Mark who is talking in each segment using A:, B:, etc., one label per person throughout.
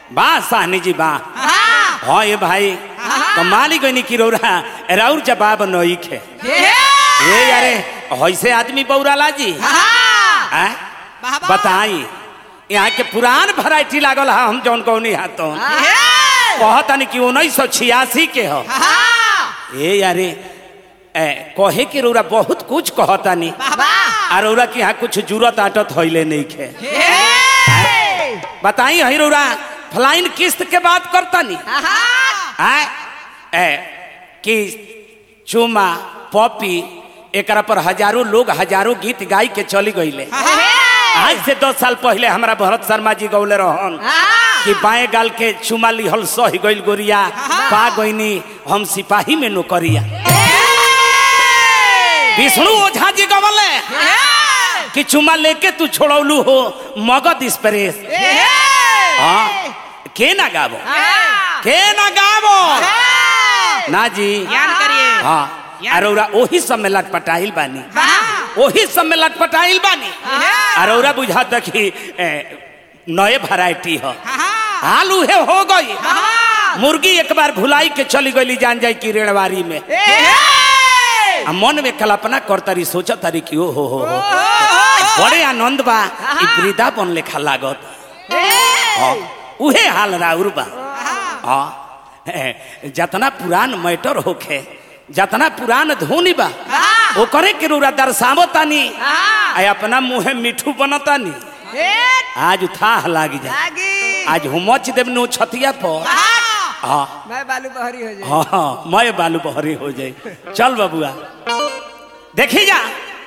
A: बा साहनी जी बा हाँ ये भाई तो मालिक गनी की रौरा राउर जवाब नई खे ये यारे ऐसे आदमी बौराला जी आय? बताई यहाँ के पुरान वैरायटी लागल है हम जौन कौनी है तो कहतनी कि उन्नीस सौ छियासी के हो ए यारे ए, कहे के रौरा बहुत कुछ कहतानी और रौरा के यहाँ कुछ जरूरत आटत होइले नहीं खे बताई हई रौरा फ्लाइन किस्त के बात करतानी आय ए कि चुमा पॉपी एकरा पर हजारों लोग हजारों गीत गाई के चली गईले आज से दस साल पहले हमारा भरत शर्मा जी गौले रहन कि बाएं गाल के चुमा लिहल सह गइल गोरिया पा गईनी हम सिपाही में नौकरिया विष्णु ओझा जी गवले कि चुमा लेके तू छोड़ौलू हो मगध एक्सप्रेस हाँ के ना गावो के ना गावो ना जी
B: ज्ञान करिए
A: हाँ अरौरा ओही सब में लटपटाइल बानी ओही सब में लटपटाइल बानी अरौरा बुझा कि ए, नए वैरायटी हो हाल उहे हो गई मुर्गी एक बार भुलाई के चली गई जान जाए की रेड़वारी में आ मन में कल्पना करतारी सोचतारी कि ओ हो हो हो बड़े आनंद बा ई वृंदावन लेखा लागत हाँ, उहे हाल राउर बा हाँ ए, जतना पुरान मैटर होखे जतना पुरान धोनी बा ओकरे के रूरा दर्शावो तानी आ अपना मुहे मिठू बनतानी आज थाह लाग जाए आज हुमच देव नो छतिया पर हाँ
B: मैं बालू बहरी हो जाए
A: हाँ हाँ मैं बालू बहरी हो जाए चल बबुआ देखी जा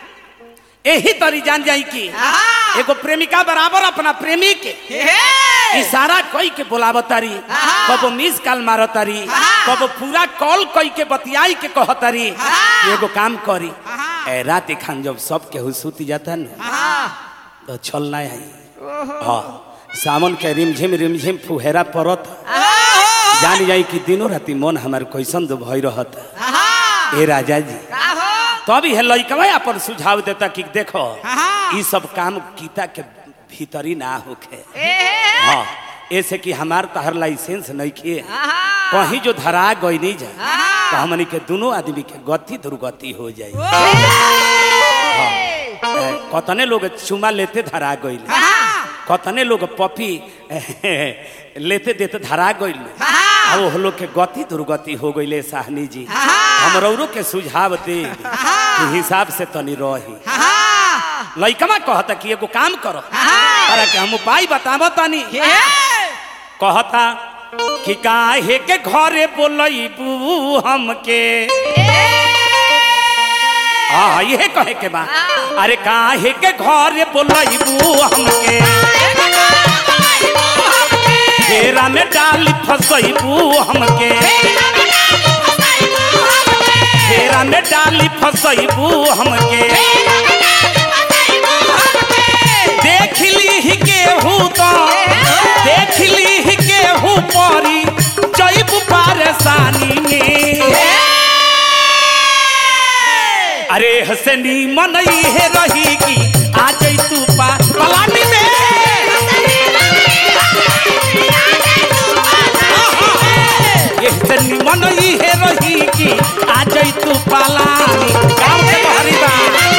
A: यही तरी जान जाई कि एगो प्रेमिका बराबर अपना प्रेमी के इशारा कई के बोलावतारी कबो मिस कॉल मारतारी कबो पूरा कॉल कई के बतियाई के कहतारी कि एगो काम करी ए रात खान जब सब केहू सूती जाता न तो छल ना आई हाँ सावन के रिमझिम रिमझिम फुहेरा पड़त जान जाई कि दिनों राति मन हमार कैसन दो भई रहत ए राजा जी तब तो है लइकवा अपन सुझाव देता कि देखो ई सब काम गीता के भीतरी ना होखे हाँ ऐसे कि हमार तहर लाइसेंस नहीं किए कहीं जो धरा गई नहीं जा तो हमनी के दोनों आदमी के गति दुर्गति हो जाए हाँ, ए, कतने लोग चुमा लेते धरा गई कतने लोग पपी लेते देते धरा गईल आ वो लोग के गति दुर्गति हो गईले साहनी जी हम रौरो के सुझाव दे कि हिसाब से तनी रही लइकमा कहता कि एगो काम करो अरे के हम उपाय बताबो तनी कहता कि काहे के घरे बोलैबू हमके हाँ ये कहे के बा अरे काहे के घरे बोलैबू हमके घेरा में डाली फसैबू हमके घेरा में डाली फसैबू हमके देख ली ही गेहूँ तो देख ली ही गेहूँ परी जैब परेशानी में अरे हसनी मन है रही कि आ तू पा पलानी में ये हसनी मन है रही कि आ तू पलानी गाँव के बहरी बा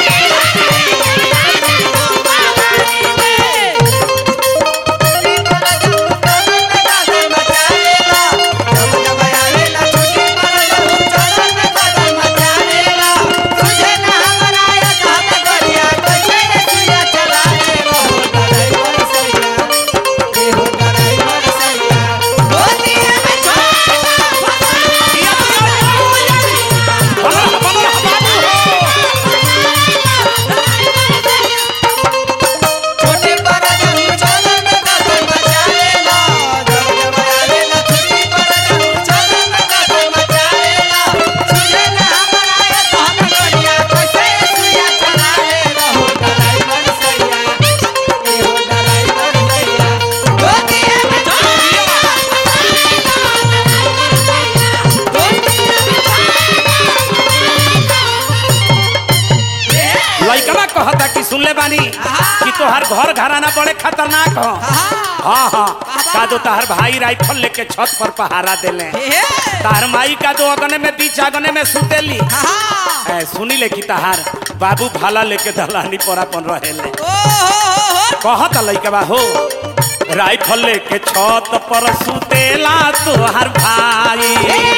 A: लइकवा कहता कि सुनले बानी कि तोहर घर घराना बड़े खतरनाक हो हाँ हाँ का दो तार भाई राइफल लेके छत पर पहारा देले तार माई का दो अगने में बीच अगने में सुतेली ए, सुनी ले कि ताहार बाबू भाला लेके दलानी पर अपन रहेले कहत लइका बा हो राइफल लेके छत पर सुतेला तोहार भाई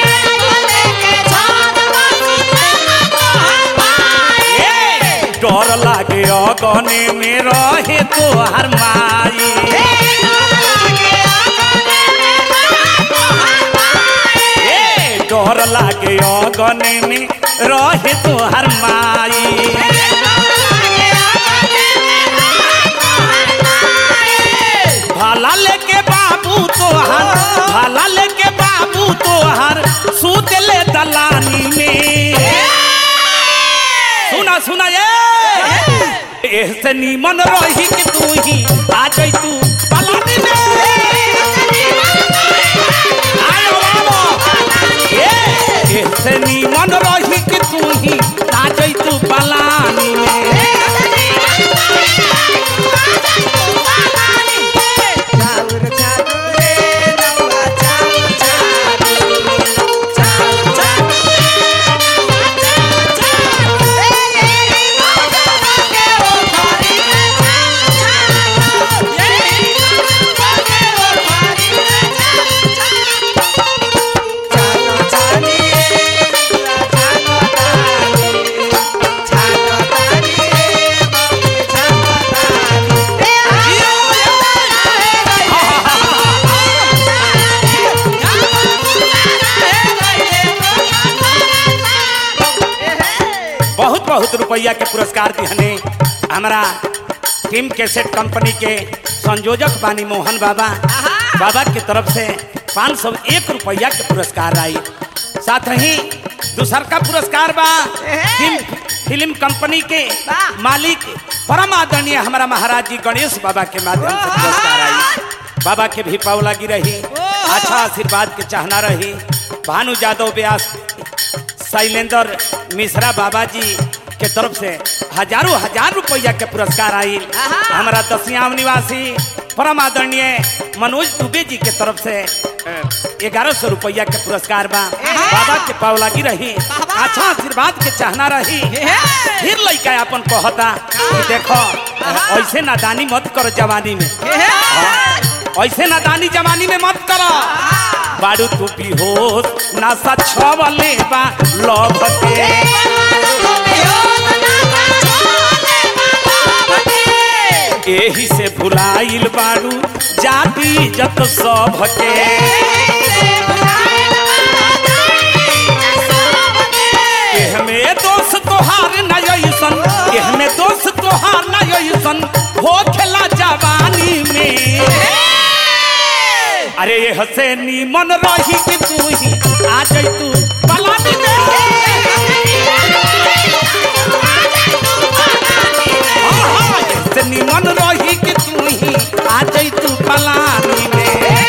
A: ए, डर लागे अगने में रहे तोहार माई ए, डर लागे अगने में रहे तोहार माई भाला लेके बाबू तोहार भाला लेके बाबू तोहार सुतले दलानी में सुना सुना ये ऐसे नीमन रही कि तू ही आ जाई तू पलानी में आयो बाबा ये ऐसे नीमन रही कि तू ही आ जाई तू पलानी में
B: चाउर चाउर रे नौआ चाउर चाउर चाउर चाउर चालो चाली चालो ताली चालो ताली मम्मी चालो ताली
A: बहुत बहुत रुपया के पुरस्कार दिहने हमारा टीम कैसेट कंपनी के संयोजक बानी मोहन बाबा बाबा के तरफ से पाँच सौ एक रुपया के पुरस्कार आई साथ ही दूसर का पुरस्कार बा टीम फिल्म कंपनी के मालिक परम आदरणीय हमारा महाराज जी गणेश बाबा के माध्यम से पुरस्कार आई बाबा के भी पाव लगी रही अच्छा आशीर्वाद के चाहना रही भानु यादव व्यास शैलेंद्र मिश्रा बाबा जी के तरफ से हजारों हजार रुपया के पुरस्कार आई हमारा दसियाम निवासी परम आदरणीय मनोज दुबे जी के तरफ से ग्यारह सौ रुपया के पुरस्कार बा बाबा के पाव लगी रही अच्छा आशीर्वाद के चाहना रही फिर लड़का अपन कहता कि देखो ऐसे नादानी मत करो जवानी में हाँ, ऐसे नादानी जवानी में मत करो बारू तू भी होश नशा छवले बा लभ के एही से भुलाइल बारू जाति जत सब के एहमे दोष तोहार न अइसन एहमे दोष तोहार न अइसन हो खेला जवानी में अरे ये हसे नीमन रही कि तू ही आ जाई तू पलानी में हाँ, हाँ, ये हसे नीमन रही कि तू ही आ जाई तू पलानी में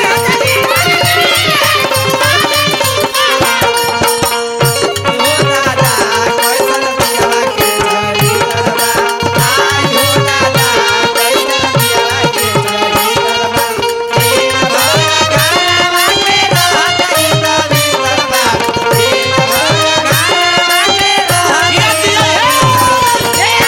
B: हो दादा कैसन पियला के जरी करबा आई हो दादा कैसन पियला के जरी करबा दिन भर गाना के रहत ई कवि करबा दिन भर गाना के रहत
A: जिया, जिया,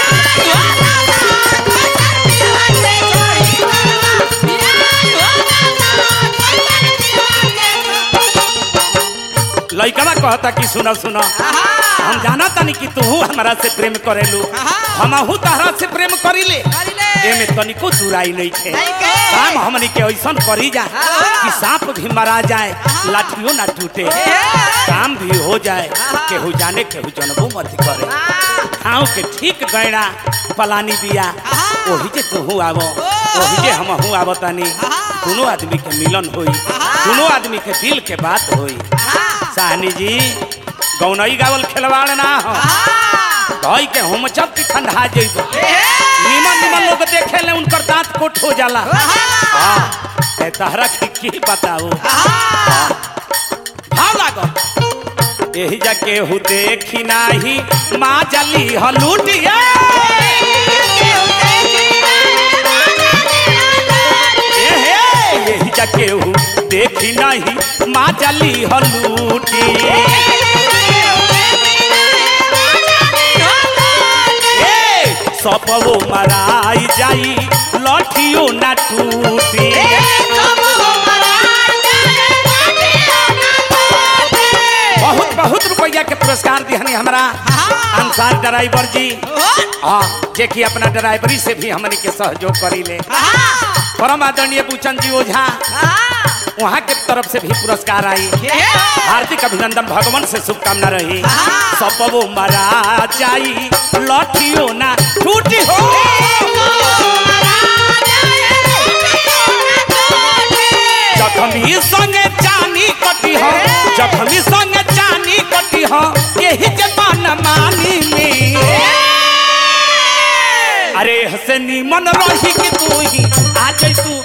A: लइकवा कहता कि सुनो सुनो हम जाना तानी कि तू हमारा से प्रेम करेलू हमहू तहरा से प्रेम करीले
B: करीले।
A: एमे तनिको दुराई नहीं थे
B: नहीं के।
A: काम हमनी के ऐसन करी जा कि सांप भी मरा जाए लाठियों ना टूटे काम भी हो जाए केहू जाने केहू जनबो मत करे खाओ के ठीक गैड़ा पलानी बिया ओही जे तू आवो ओही जे हमहू आवो तानी दोनों आदमी के मिलन होई दोनों आदमी के दिल के बात होई साहनी जी गौनई गावल खिलवाड़ ना हो धोई के हम चप की ठंडा जइबो निमन निमन लोग देखे ले उनकर दांत कोट हो जाला हाँ ए तहरा के की बताओ भाव लागो एही जा केहू देखी नाही माँ जली हलूटिया एहे, एही जा केहू हलूटी ए सपवो मराई जाई लठियो ना टूटी बहुत बहुत रुपया के पुरस्कार दिहनी हमारा अंसार ड्राइवर जी हाँ जे कि अपना ड्राइवरी से भी हमनी के सहयोग करी ले परम आदरणीय बुचन जी ओझा वहाँ के तरफ से भी पुरस्कार आई हार्दिक अभिनंदन भगवान से शुभकामना रही सबो मरा जाई लठियो ना टूटी हो जखमी संगे चानी कटी हो जखमी संगे चानी कटी हो यही जबान मानी में अरे हसे निमन रही कि तू ही आ जाई तू